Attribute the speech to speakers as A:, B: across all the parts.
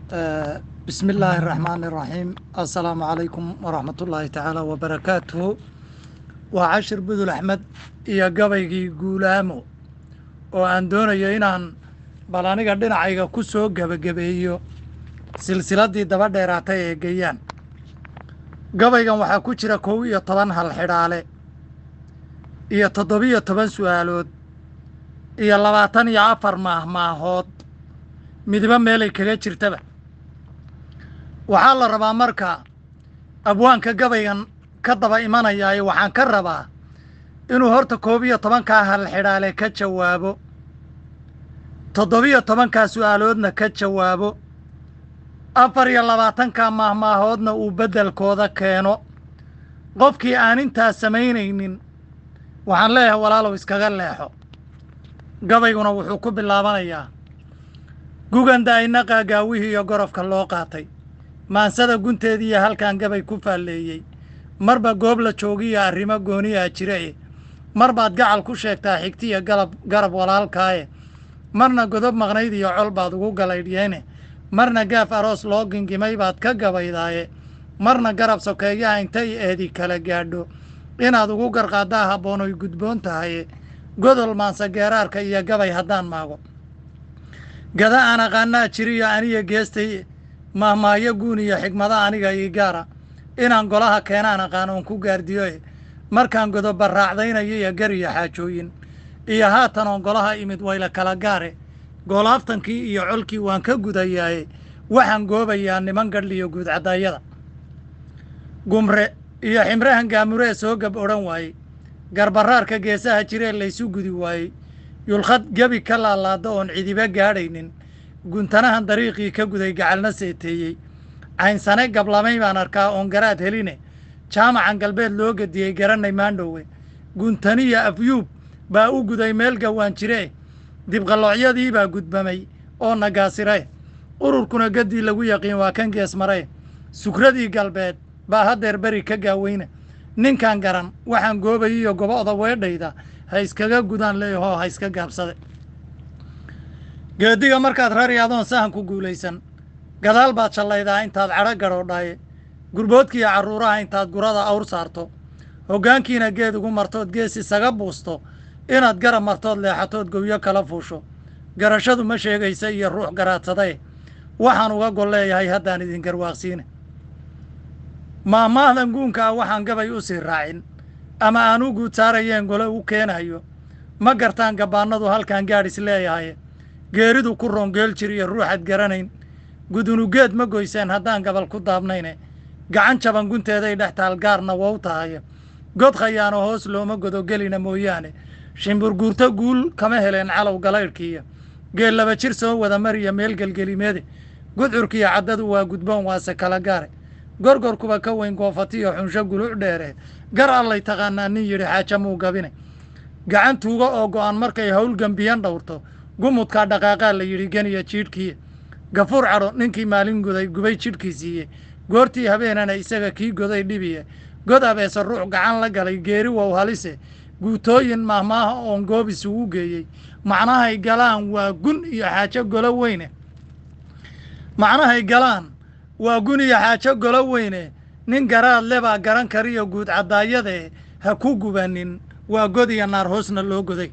A: bismi illaahi araxmaani iraxiim assalaamu calaykum waraxmat ullaahi tacaala wabarakaatuhu waa cashir budul axmed iyo gabaygii guulaamo oo aan doonayo inaan bal aniga dhinacayga ku soo gebagabeeyo silsiladdii daba dheeraatay ee geyaan gabaygan waxaa ku jira kow iyo toban hal xidhaale iyo toddobiyo toban su'aalood iyo labaatan iyo afar maahmaahood midiba meelay kaga jirtaba waxaa la rabaa marka abwaanka gabaygan ka daba imanayaayo waxaan ka rabaa inuu horta koob iyo tobankaa hal xidhaale ka jawaabo toddobiyo tobankaa su'aaloodna ka jawaabo afar iyo labaatankaa maahmaahoodna uu beddelkooda keeno qofkii aan intaas samaynaynin waxaan leeyahay walaalow iskaga leexo gabayguna wuxuu ku bilaabanayaa guganda ayna qaagaawihii iyo gorofka loo qaatay maansada gunteediiyo halkan gabay ku faalleeyey marba goob la joogiyo arrimo gooniyaa jira e mar baad gacal ku sheegtaa xigtiya galab garab walaalkaaye marna godob maqnayd iyo col baad ugu galaydhyeene marna gaaf aroos loo gingimay baad ka gabaydaaye marna garab sokeeyaha intay eedi kala gaadho inaad ugu garqaaddaa habboonoy gudboon tahaye godol maansa geeraarka iyo gabay haddaan maago gada aan aqaanaa jiriyo aniya geestay mahmaayo guun iyo xigmada aniga ii gaara inaan golaha keenaan aqaan oon ku gaardiyoe markaan godoba raacdaynayo iyo gar iyo xaajooyin iyo haatan oon golaha imid wayla kala gaare goolaaftankii iyo colkii waan ka gudayaaye waxaan goobayaa niman gadhliyo guudcadaayada gumre iyo ximrahan gaamuree soo gab odhan waayey garbaraarka geesaha jiree laysu gudi waayey yulkhad gebi ka laalaada oon cidiba gaadhaynin guntanahan dariiqii ka guday gacalna seeteeyey caynsane gablamay baan arkaa oon garaad heline jaamacan galbeed loo gediyey garanay maandhowe guntaniya afyuub baa u guday meel gawaan jiree dibqalloocyadii baa gudbamay oo nagaasire ururkuna gaddii lagu yaqiin waa kan gees mare sukradii galbeed baa haddeer beri ka gaaweyna ninkan garan waxaan goobayiyo gobo'da weedhayda ha iskaga gudaan leeyahoo ha iska gaabsade geediga markaad rari adoon sahan ku guulaysan gadaal baad shallaydaa intaad cadho gadhoodhaaye gurboodkiiyo carruuraha intaad gurada awr saarto hoggaankiina geed ugu martood gees isaga buusto inaad garab martood leexatood gowyo kala fuusho garashadu ma sheegaysa iyo ruux garaadsadae waxaan uga gol leeyahay haddaan idin garwaaqsiina maahmaahdan guunka ah waxaan gabay u sii raacin ama aan u guud saarayeen gole u keenayo ma gartaan gabbaannadu halkan gaadhis leeyahay geeridu ku roongeel jir iyo ruuxaad garanayn gudunugeed ma goyseen haddaan gabal ku daabnayne gacan jaban gunteeday dhex taal gaarna wow tahay god khayaano hoos looma godogelina mooyaane shimburguurto guul kama heleen calow galaydhkiiyo geel laba jir soo wada mariya meel gelgelimeede gudcurkiiyo caddadu waa gudboon waase kala gaare gorgorkuba ka weyn goofatiyo xunsho guluc dheere gar allay taqaanaa nin yidhi xaaja muu gabine gacan tuuga oo go'an markay hawl gembiyan dhowrto gumudkaa dhaqaaqaa la yidhi geniya jiidhkiiya gafuur cadho ninkii maalin guday gubay jidhkiisiiye goortii habeenana isaga kii goday dhibiye god abeese ruux gacan la galay geeri wow halise guutooyin mahmaaha oon goob isugu geeyey macnahay galaan waa gun iyo xaajo golo weyne macnahay galaan waa gun iyo xaajo golo weyne nin garaad le baa garan kariyo guud caddaayadee ha ku gubanin waa god iyo naar hoosna loo goday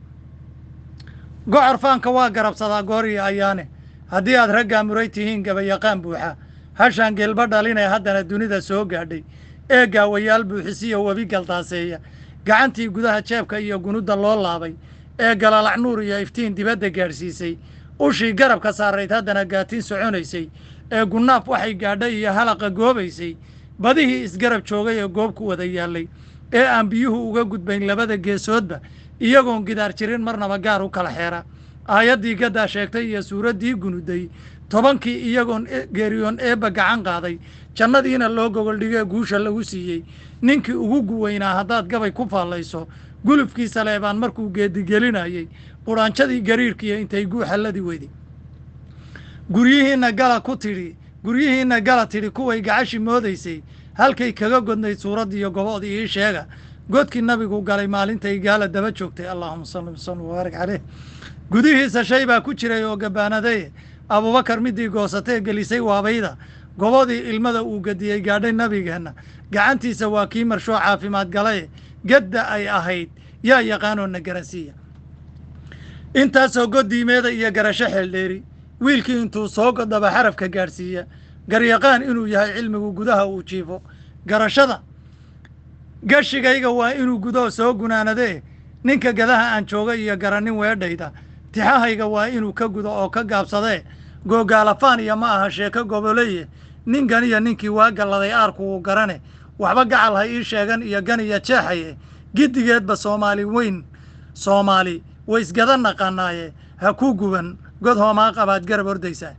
A: gocor faanka waa garabsadaa goor iyo ayaane haddii aad raggaa muray tihiin gabayaqaan buuxa hashaan geelba dhalinee haddana dunida soo gaadhay ee gaawayaal buuxisiyo webi galdaaseeya gacantii gudaha jeebka iyo gunudda loo laabay ee galalac nuur iyo iftiin dibadda gaadhsiisay ushii garabka saarayd haddana gaatiin soconaysay ee gunnaaf waxay gaadhay iyo halaqa goobaysay badihii isgarab joogay ee goob ku wada yaallay ee aan biyuhu uga gudbayn labada geesoodba iyagoon gidaar jirin marnaba gaar u kala xeera aayaddii gaddaa sheegtay iyo suuraddii gunuday tobankii iyagoon geeriyoon eebba gacan qaaday jannadiina loo gogoldhigee guusha lagu siiyey ninkii ugu guweynaa haddaad gabay ku faallayso gulufkiisa leebaan markuu geedigelinayey qudhaanjadii gariirkiiyo intay guuxalladii weyday guryihiinna gala ku tidhi guryihiinna gala tidhi kuway gacashi moodaysay halkay kaga godnayd suuraddiiyo gobo'dii ii sheega godkii nabigu galay maalintay gaala daba joogtay allaahuma salli wasallim wabaarik caleyh gudihiisa shay baa ku jiray oo gabaanaday abubakar midii goosatee gelisay waabayda gobodii ilmada uu gediyey gaadhay nabigeenna gacantiisa waa kii marshoo caafimaad galaye gedda ay ahayd yaa yaqaanoo na garansiiya intaasoo goddiimeeda iyo garasho xeeldheeri wiilkii intuu soo godaba xarafka gaadhsiiya garyaqaan inuu yahay cilmigu gudaha uu jiifo garashada gashigayga waa inuu gudaho soo gunaanadee ninka gadaha aan jooga iyo garannin weedhayda tixahayga waa inuu ka gudo oo ka gaabsadee googaalafaan iyo ma aha sheeko goboleye ninkan iyo ninkii waa galladay aarku uu garane waxba gacal ha ii sheegan iyo gan iyo jeexaye giddigeedba soomaali weyn soomaali waysgada naqanaaye ha ku guban god hoomaa qabaad garab ordaysaa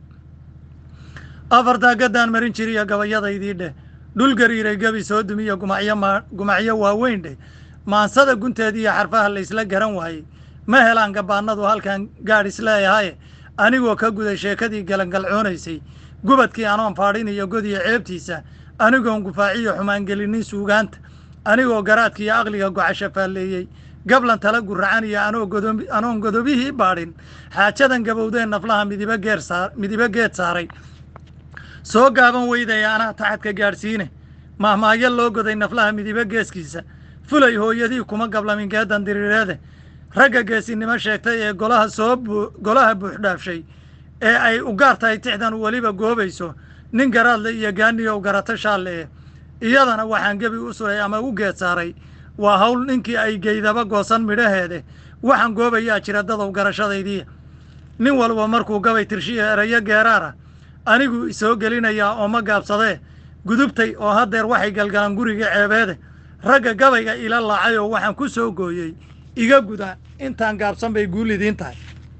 A: afartaa gaddaan marin jiriyo gabayadaydii dheh dhul gariiray gebi soo dumiyo gumacyo ma gumacyo waaweyn dheh maansada gunteed iyo xarfaha laysla garan waayey ma helaan gabaanadu halkan gaadh isleeyahaye anigoo ka guday sheekadii galangalcoonaysay gubadkii anoon faadhin iyo godiyo ceebtiisa anigoon gufaaciyo xumaangelinin suugaanta anigoo garaadkiiyo aqliga gocasho faalleeyey gablan tala guracan iyo anoo godo anoon godobihii baadhin xaajadan gabowdeen naflaha midiba geer saar midiba geed saaray soo gaaban weydaya anaa taxadka gaadhsiine mahmaahyo loo goday naflaha midiba geeskiisa fulay hooyadii kuma gablamin geedan diriireede ragga geesinimo sheegtay ee golaha soo bu golaha buuxdhaafshay ee ay u gaar tahay tixdan weliba goobayso nin garaadle iyo gaaniyow garato shaalle eh iyadana waxaan gebi u suray ama u geed saaray waa hawl ninkii ay geydaba goosan midhaheede waxaan goobayaa jira dadow garashadaydiiya nin walba markuu gabay tirshiya erayo geeraara anigu isoo gelinayaa oo ma gaabsadee gudubtay oo haddeer waxay galgalaan guriga ceebeede ragga gabayga ila laacay oo waxaan ku soo gooyey iga guda intaan gaabsan bay guul idiin tahay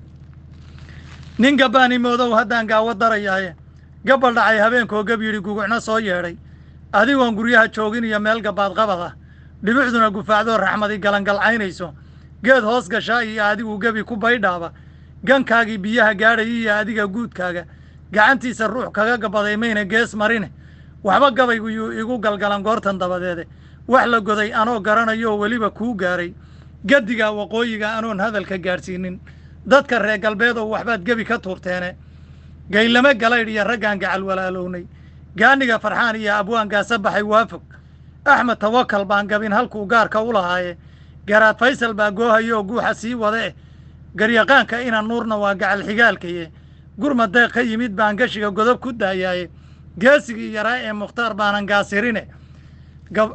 A: nin gabbaani moodow haddaan gaawo darayaaye gabal dhacay habeenkoo gab yidhi gugucno soo yeedhay adigoon guryaha joogin iyo meel gabaad qabad ah dhibucduna gufaacdoo raxmadi galangalcaynayso geed hoos gashaa iyo adigu gebi ku baydhaaba gankaagii biyaha gaadhay iyo adiga guudkaaga gacantiisa ruux kaga gabaday mayna gees marine waxba gabaygu yuu igu galgalan goortan dabadeede wax la goday anoo garanayooo weliba kuu gaaray gaddiga waqooyiga anoon hadalka gaadhsiinin dadka reer galbeedow waxbaad gebi ka tuurteene gaylame galaydh iyo raggaan gacal walaalownay gaaniga farxaan iyo abwaangaasa baxay waafog axmed tawakal baan gabin halkuu gaarka u lahaaye garaad faysal baa goohayo oo guuxa sii wada eh garyaqaanka ina nuurna waa gacal xigaalkaye gurma deeq ka yimid baan gashiga godob ku daayaaye geesigii yaraa ee mukhtaar baanan gaasirine gab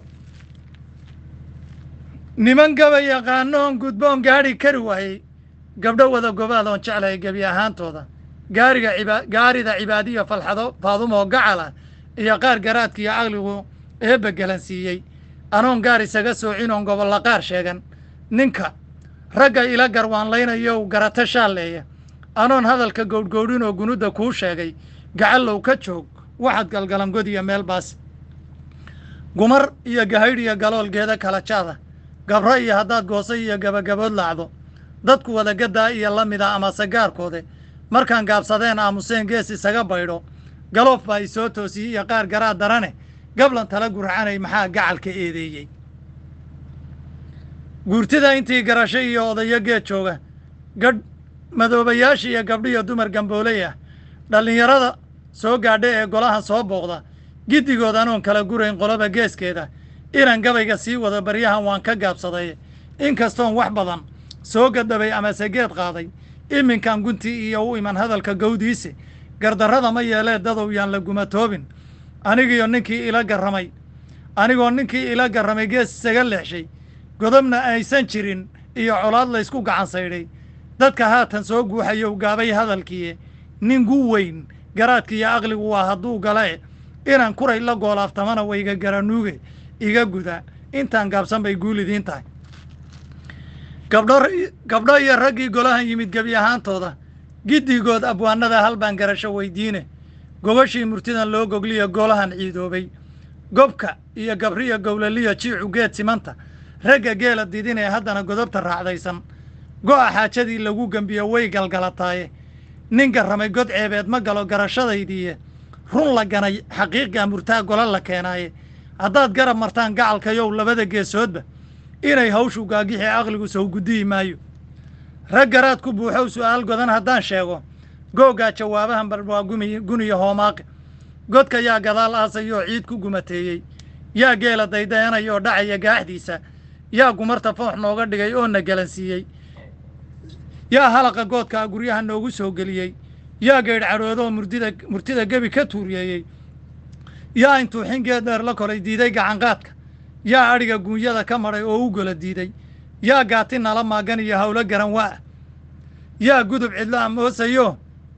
A: niman gaba yaqaanoon gudboon gaadhi kari waayey gabdho wada gobaad oon jeclahay gebi ahaantooda gaariga iba gaarida cibaadiyo falxado faadumoo gacala iyo qaar garaadka iyo caqligu eebba gelansiiyey anoon gaar isaga soocinoon gobolla qaar sheegan ninka ragga ila garwaanlaynayow garato shaalleeya anoon hadalka gowdhgowdhinoo gunudda kuu sheegay gacallow ka joog waxaad galgalangod iyo meel baas gumar iyo gahaydh iyo galoolgeeda kala jaada gabro iyo haddaad gooso iyo gabagabood laacdo dadku wadagaddaa iyo la mida ama sagaarkoode markaan gaabsadeen aamuseen gees isaga baydho galoof baa isoo toosiyey iyo qaar garaa darane gablan tala gurcanay maxaa gacalka eedeeyey guurtida intii garasho iyo odayo geed jooga gadh madoobayaasha iyo gabdhiyo dumar gambooley ah dhallinyarada soo gaadha ee golahan soo booqda giddigood anoon kala gurayn qoloba geeskeeda inan gabayga sii wada baryahan waan ka gaabsaday inkastoon wax badan soo gadhabay amase geed qaaday iminkan guntii iyo u iman hadalka gawdiise gardarrada ma yeelee dadow yaan la gumatoobin anigiyo ninkii ila garramay anigoo ninkii ila garramay gees isaga leexshay godobna aysan jirin iyo colaad laysku gacan saydhay dadka haatan soo guuxayow gaabay hadalkiiye nin gu weyn garaadkiiyo aqligu waa hadduu galae inaan kuray la goolaaftamana wayga garanuuge iga guda intaan gaabsan bay guul idiin tahay gabdho gabdho iyo raggii golahan yimid gebi ahaantooda giddigood abwaanada hal baan garasho weydiine gogashii murtidan loo gogliyo golahan ciidoobay gobka iyo gabriyo gowlaliyo jiicu geed simanta ragga geela didinee haddana godobta raacdaysan go'a xaajadii lagu gembiyo way galgalataaye nin garramay god ceebeed ma galo garashadaydiiye run la ganay xaqiiqgaa murtaa gola la keenaaye haddaad garab martaan gacalkayow labada geesoodba inay hawshu gaagixi aqligu sow guddiyi maayo rag garaad ku buuxow su'aal godan haddaan sheego googaa jawaabahan bal waa gumi guniya hoomaaqe godka yaa gadaal aasayoo ciid ku gumateeyey yaa geela daydayanaya oo dhacaya gaaxdiisa yaa gumarta foox nooga dhigay oo na galansiiyey yaa halaqa goodkaa guryaha noogu soo geliyey yaa geedh cadhoodoo murdida murtida gebi ka tuuriyeeyey yaa intuu xingeed dheer la koray diiday gacanqaadka yaa adhiga guunyada ka madhay oo u gola diiday yaa gaati nala maagan iyo hawlo garan waa yaa gudub cidlo amoosayo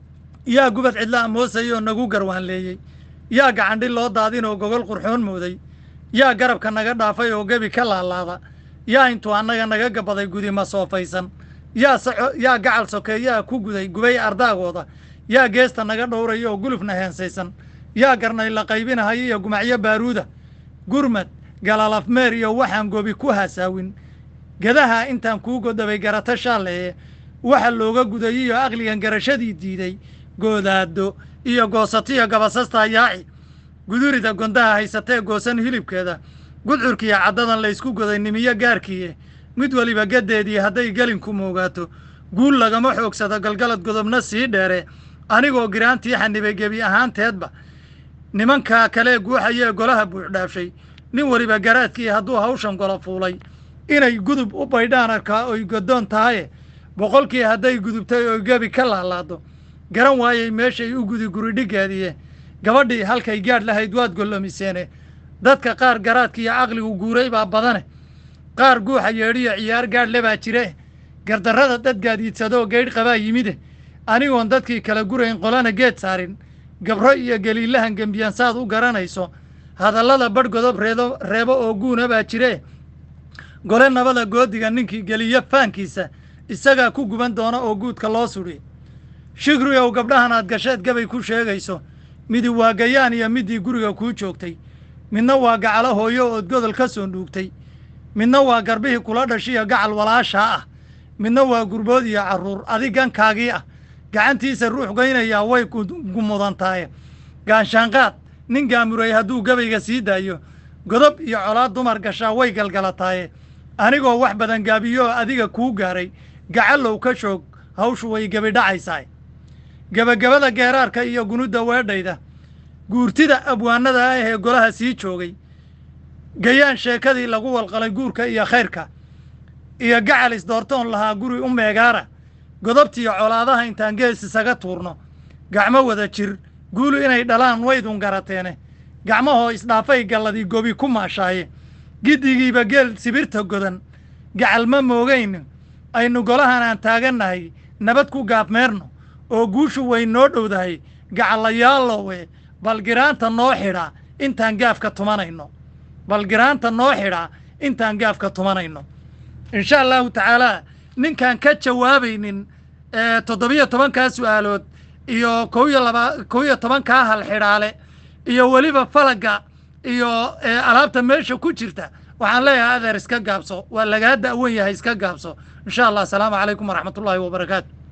A: yaa gubad cidlo amoosayoo nagu garwaanleeyey yaa gacandhi loo daadin oo gogol qurxoon mooday yaa garabka naga dhaafay oo gebi ka laalaada yaa intuu annaga naga gabaday gudima soofaysan yaa saco yaa gacal sokeeyaa ku guday gubay ardaagooda yaa geesta naga dhowraya oo gulufna heensaysan yaa garnay la qaybinahaya iyo gumacyo baaruuda gurmad galalafmeer iyo waxaan gobi ku hasaawin gadaha intaan kuu godabay garata shaalleeye waxa looga guday iyo aqligan garashadii diiday goodaado iyo goosatiyo gabasasta yaaci gudurida gondaha haysatee goosan hilibkeeda gudcurkiiyo caddadan laysku goday nimiyo gaarkiiye mid weliba gaddeedii hadday gelinku moogaato guul lagama xoogsado galgalad godobna sii dheere anigoo giraantii xanibay gebi ahaanteedba nimankaa kalee guuxayee golaha buuxdhaafshay nin weliba garaadkii hadduu hawshan golo fuulay inay gudub u baydhaan arkaa oy goddoon tahaye boqolkii hadday gudubtay oy gebi ka laalaado garan waayey meeshay u gudi guridhiggeediye gabadhii halkay gaadh lahayd waad gollomiseene dadka qaar garaadka iyo caqligu guuray baa badane qaar guuxa yeedhiyo ciyaar gaadhle baa jire gardarrada dad gaadiidsadoo geydh qabaa yimide anigoon dadkii kala gurayn qolana geed saarin gabro iyo geliillahan gembiyan saad u garanayso hadallada badh godob reedo reebo oo guuna baa jire gole nabada goodiga ninkii geliyo faankiisa isagaa ku guban doona oo guudka loo sudhi shikriyow gabdhahan aad gasheed gabay ku sheegayso midi waa gayaan iyo middii guriga kuu joogtay midna waa gacalo hooyo ood godol ka soo dhuugtay midna waa garbihii kula dhashiyo gacal walaashaa ah midna waa gurbood iyo carruur adigankaagii ah gacantiisa ruux gaynayaa way gumudantaye gaanshaanqaad nin gaamuray hadduu gabayga sii daayo godob iyo colaad dumar gashaa way galgalataaye anigoo wax badan gaabiyo oo adiga kuu gaaray gacallow ka shoog hawshu way gebidhacaysaa gebagabada geeraarka iyo gunudda weedhayda guurtida abwaanada ah ee golaha sii joogay gayaan sheekadii lagu walqalay guurka iyo khayrka iyo gacal isdoortoon lahaa guri u meegaara godobtiyo colaadaha intaan gees isaga tuurno gacmo wada jir guulu inay dhalaan waydun garateene gacmahoo isdhaafay galladii gobi ku maashaaye giddigiiba geel sibirta godan gacal ma moogayn aynu golahan aan taagannahay nabad ku gaabmeerno oo guushu way noo dhowdahay gacallayaalowe balgiraanta noo xidha intaan gaafka tumanayno balgiraanta noo xidha intaan gaafka tumanayno insha allahu tacaalaa ninkaan ka jawaabaynin toddobiyo tobankaa su'aalood iyo kow iyo laba kow iyo tobankaa hal xidhaale iyo weliba falagga iyo alaabta meesha ku jirta waxaan leeyahay adeer iska gaabso waa lagaa da'wan yahay iska gaabso insha allah asalaamu calaykum waraxmat ullaahi wabarakaatu